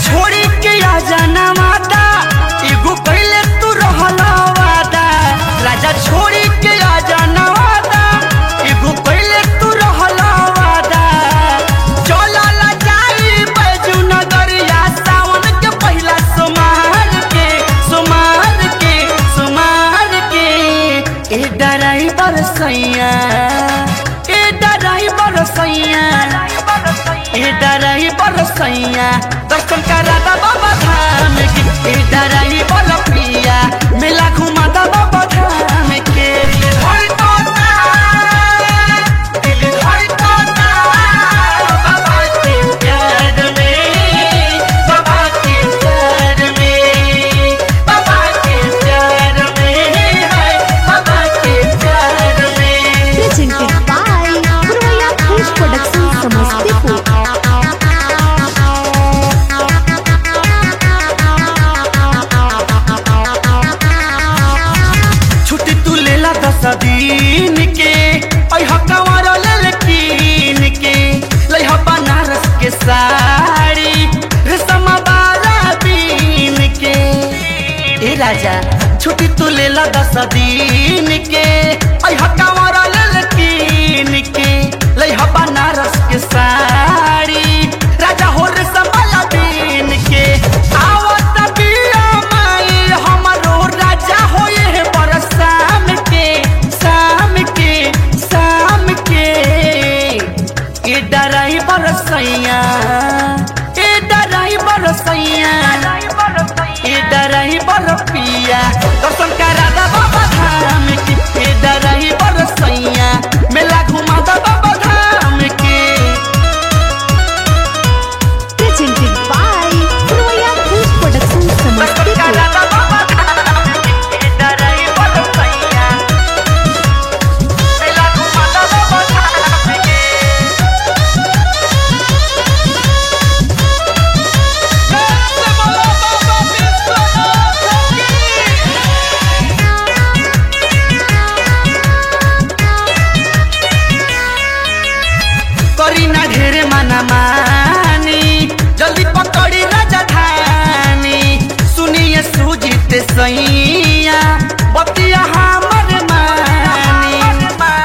छोड़ी के आ जाना माता एगो पहले तू रहला वादा राजा छोड़ी के आ जाना वादा एगो पहले तू रहला वादा चला ला जाई बैजू नगरिया सावन के पहिला सोमार के सोमार के सोमार के ए ड्राइवर सैया ए ड्राइवर सैया ए ड्राइवर सैया दर्शन करा दा बाबा धाम के ए ड्राइवर प्रिया मेला घुमा दा बाबा धाम के हर तोता दिल हर तोता बाबा के प्यार में बाबा के प्यार में बाबा के प्यार में हाय बाबा के प्यार में presented by Purvaya Fish Production Samastipur. छुट्टी तू लेला दस दिन के अह कंवर लेल कीन के लइहा बनारस के साड़ी रेशमा वाला बीन के ए राजा छुट्टी तू लेला दस दिन के अह कंवर लेल कीन के लइहा बनारस के साड़ी राजा हो रेशमा वाला बीन के आवत बिया माई हमरो राजा होए है बड़ शाम के शाम के शाम के ए ड्राइवर सैया ए ड्राइवर सैया ए ड्राइवर पिया दर्शन करा दा बाबा धाम के ए ड्राइवर सैया मेला घुमा दा बाबा धाम के Presented by Purvaya Fish Production दर्शन करा Samastipur. दा बाबा धाम के ए ड्राइवर सैया मेला घुमा दा बाबा धाम के करी ना ढेरे माना मानी जल्दी पकड़ी राजधानी सुनिए सुजीत सैया बतिया हमर मानी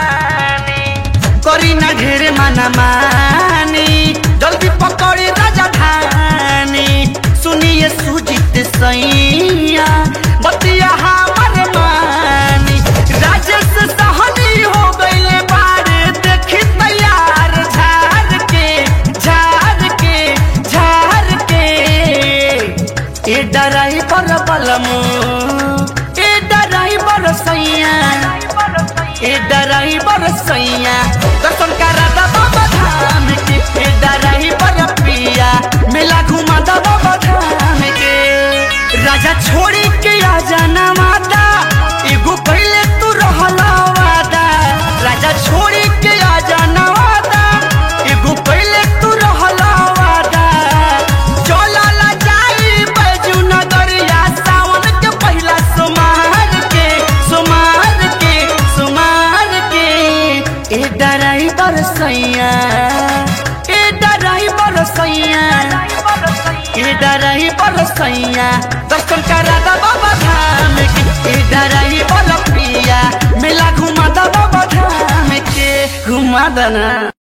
करी ना ढेरे माना मानी जल्दी पकड़ी राजधानी सुनिए सुजीत सैया बतिया हमर मानी राजेश सहनी हो गईले बारे देखी तैयार झार के झार के झार के ए ड्राइवर बलमू ए ड्राइवर सैया ए ड्राइवर सैया दर्शन करा दा बाबा धाम के ए ड्राइवर पिया मेला घुमा दा बाबा धाम के राजा छोड़ी के आ जाना माता एगो पहले तू रहला वादा राजा छोड़ी के आ जाना वादा एगो पहले तू रहला वादा चला ला जाई बैजू नगरिया सावन के पहिला सोमार के सोमार के सोमार के ए ड्राइवर सैया ए ड्राइवर सैया ए ड्राइवर सैया दर्शन करा दा बाबा धाम के ए ड्राइवर पिया मेला घुमा दा बाबा धाम के घुमा दना